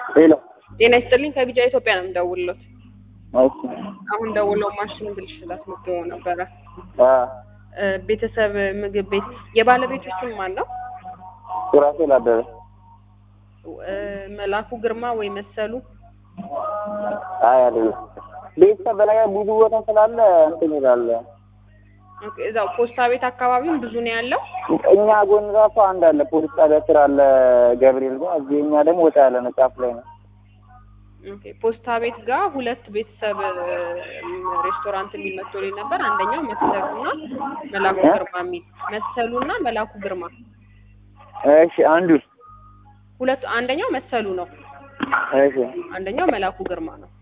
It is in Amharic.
ሄሎ ጤና ይስጥልኝ ከቢጫ ኢትዮጵያ ነው የምደውልሎት። እሺ አሁን ደውለው ማሽን ብልሽት አስመዝግበው ነበረ። አ እ ቤተሰብ ምግብ ቤት የባለቤቱ ስም ማን ነው? ሱራፌል አበበ እ መላኩ ግርማ ወይ መሰሉ? አይ አይደለም ቤተሰብ በላይ ብዙ ቦታ ስላለ እንትን ይላል ኦኬ፣ እዛው ፖስታ ቤት አካባቢም ብዙ ነው ያለው። እኛ ጎን ራሱ አንድ አለ ፖሊስ ጣቢያ ስር አለ ገብርኤል ጋር እዚህ እኛ ደግሞ ወጣ ያለ ነው ጫፍ ላይ ነው ኦኬ፣ ፖስታ ቤት ጋር ሁለት ቤተሰብ እ ሬስቶራንት ሊመጡልኝ ነበር። አንደኛው መሰሉና መላኩ እ? ግርማ የሚል መሰሉና መላኩ ግርማ እሺ አንዱ ሁለቱ አንደኛው መሰሉ ነው፣ እሺ አንደኛው መላኩ ግርማ ነው።